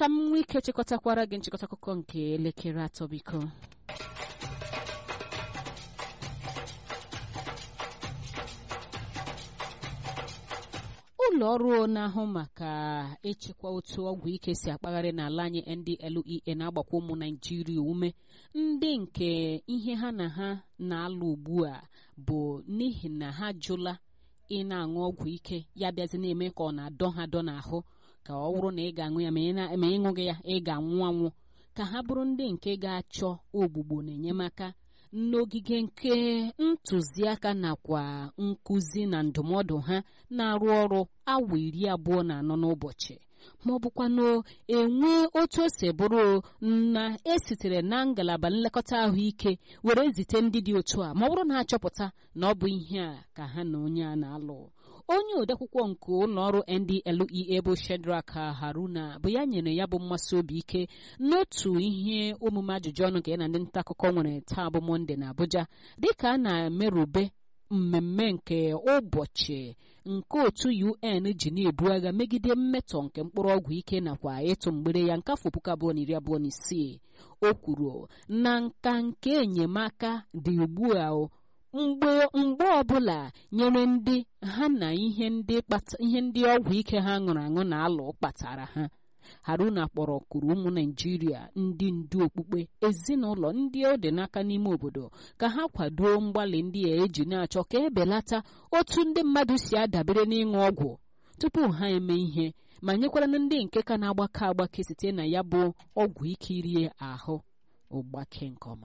ka m nwee ike chịkọtakwara gị nchịkọta akụkọ nke elekere atọ biko ụlọ ọrụ na-ahụ maka ịchịkwa otu ọgwụ ike si akpagharị n'ala anyị NDLEA na-agbakwa ụmụ Naijiria ume ndị nke ihe ha na ha na-alụ ugbu a bụ n'ihi na ha jụla ị na-aṅụ ọgwụ ike ya bịazi na-eme ka ọ na-adọ ha dọ n'ahụ ka ọ bụrụ na ị ga-aṅụ ya ma ịṅụghị ya ị ga-anwụ anwụ ka ha bụrụ ndị nke ga-achọ ogbugbo na enyemaka n'ogige nke ntụziaka nakwa nkụzi na ndụmọdụ ha na-arụ ọrụ awa iri abụọ na anọ n'ụbọchị ma ọ bụkwanụ enwe otu o si bụrụ na esitere na ngalaba nlekọta ahụike were zite ndị dị otu a ma ọ bụrụ na achọpụta na ọ bụ ihe a ka ha na onye a na-alụ onye odeakwụkwọ nke ụlọọrụ NDLEA bụ Shedrack Haruna bụ ya nyere ya bụ mmasị obi ike n'otu ihe omume ajụjụ ọnụ ka ya na ndị nta akụkọ nwere taa bụ Mọnde na Abuja dịka a na-emerube mmemme nke ụbọchị nke otu UN ji na-ebu agha megide mmetọ nke mkpụrụ ọgwụ ike nakwa ịtụ mgbere ya nke afọ puku abụọ na iri abụọ na isii o kwuru na nka nke enyemaka dị ugbu a mgbe mgbe ọbụla nyere ndị ha na ihe ndị ihe ndị ọgwụ ike ha ṅụrụ aṅụ na alụ kpatara ha haruna kpọrọ kuru ụmụ naijiria ndị ndu okpukpe ezinụlọ ndị ọ dị n'aka n'ime obodo ka ha kwado mgbalị ndị a eji na-achọ ka ebelata otu ndị mmadụ si adabere n'ịṅụ ọgwụ tupu ha eme ihe ma nyekwara ndị nke ka na-agbake agbake site na ya bụ ọgwụ ike irie ahụ ụgbake nke ọma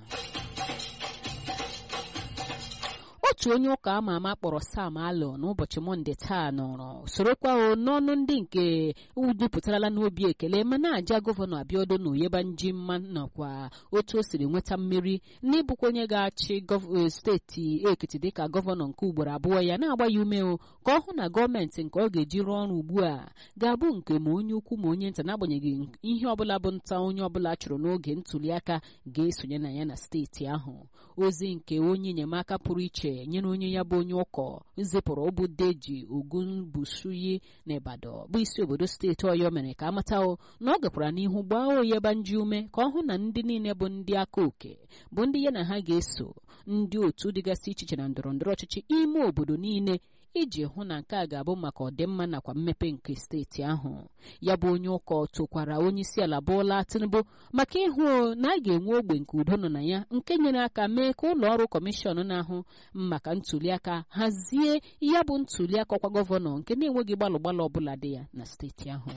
otu onye ụka ama ama kpọrọ Sam Alọ n'ụbọchị Mọnde taa nọrọ sorokwa n'ọnụ ndị nke udupụtarala n'obi ekele ma na-aja gọvanọ Abiodun na Oyebanji mma nakwa otu o siri nweta mmeri n'ịbụkwa onye ga-achị steeti Ekiti dịka gọvanọ nke ugboro abụọ ya na-agba ya ume ka ọ hụ na gọọmenti nke ọ ga-eji rụọ ọrụ ugbu a ga-abụ nke ma onye ukwu ma onye nta n'agbanyeghị ihe ọbụla bụ nta onye ọbụla chụrụ n'oge ntuliaka ga-esonye na ya na steeti ahụ ozi nke onye enyemaka pụrụ iche nyere onye ya bụ onye ụkọ zipụrụ ọbụ deji ogunbusuyi na Ibadan bụ isi obodo steeti Ọyọ mere ka amata na ọ gakwara n'ihu gbaa Oyebanji ume ka ọ hụ na ndị niile bụ ndị aka oke bụ ndị ya na ha ga-eso ndị otu dịgasị iche iche na ndọrọ ndọrọ ọchịchị ime obodo niile iji hụ na nke a ga-abụ maka ọdịmma nakwa mmepe nke steeti ahụ ya bụ onye ụkọ tokwara onye isi ala Bola Tinubu maka ịhụ na a ga-enwe ogbe nke udo nọ na ya nke nyere aka mee ka ụlọ ọrụ kọmishọn na-ahụ maka ntuliaka hazie ya bụ ntuliaka ọkwa gọvanọ nke na-enweghị gbalụ gbalụ ọbụla dị ya na steeti ahụ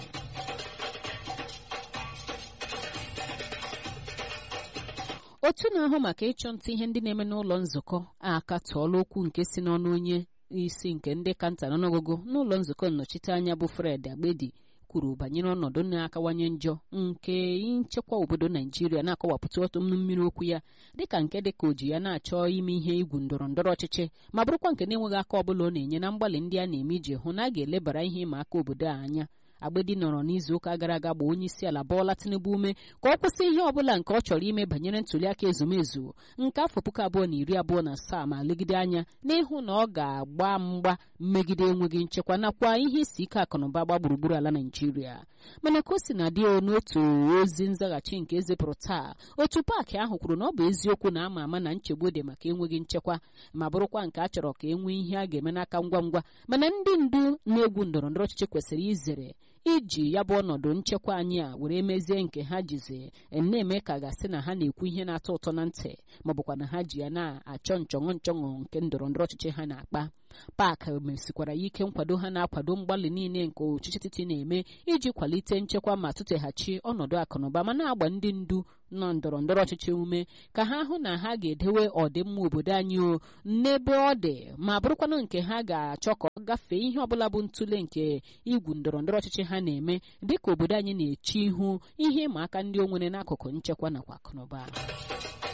otu na-ahụ maka ịchọ nta ihe ndị na-eme n'ụlọ nzukọ akatọọla okwu nke si n'ọnụ onye isi nke ndị kanta n'ọnụọgụgụ n'ụlọ nzukọ nnọchiteanya bụ Fred Agbedi kwuru banyere ọnọdụ na-akawanye njọ nke nchekwa obodo Naijiria na-akọwapụta otu mmiri okwu ya dịka nke dịka o ji ya na-achọ ime ihe igwu ndọrọ ndọrọ ọchịchị ma bụrụkwa nke na-enweghị aka ọbụla ọ na-enye na mgbalị ndị a na-eme iji hụ na a ga-elebara ihe ịma aka obodo a anya Agbedi nọrọ n'izuụka gara aga gba onye isi ala Bola Tinubu ume ka ọ kwụsị ihe ọbụla nke ọ chọrọ ime banyere ntuliaka ezumezu nke afọ puku abụọ na iri abụọ na asaa ma legide anya n'ịhụ na ọ ga-agba mgba mmegide enweghị nchekwa nakwa ihe isi ike akụnụba gba gburugburu ala Naijiria mana ka o si na dị n'otu ozi nzaghachi nke ezipụrụ taa otu paakị ahụ kwuru na ọ bụ eziokwu na ama ama na nchegbu dị maka enweghị nchekwa ma bụrụkwa nke a chọrọ ka e nwee ihe a ga-eme n'aka ngwa ngwa mana ndị ndu na-egwu ndọrọ ndọrọ ọchịchị kwesịrị izere iji ya bụ ọnọdụ nchekwa anyị a were mezie nke ha jizi na-eme ka gasị na ha na-ekwu ihe na-atọ ụtọ na ntị ma ọ bụkwa na ha ji ya na-achọ nchọṅụ nchọṅụ nke ndọrọ ndọrọ ọchịchị ha na-akpa pak mesikwara ya ike nkwado ha na-akwado mgbalị niile nke ọchịchị etiti na-eme iji kwalite nchekwa ma tụteghachi ọnọdụ akụnụba ma na-agba ndị ndu nọ ndọrọ ndọrọ ọchịchị ume ka ha hụ na ha ga-edewe ọdịmma obodo anyị o n'ebe ọ dị ma bụrụkwanụ nke ha ga-achọ ka ọ gafee ihe ọbụla bụ ntụle nke igwu ndọrọ ndọrọ ọchịchị ha na-eme dịka obodo anyị na-eche ihu ihe ịma aka ndị o nwere n'akụkụ nchekwa nakwa akụnụba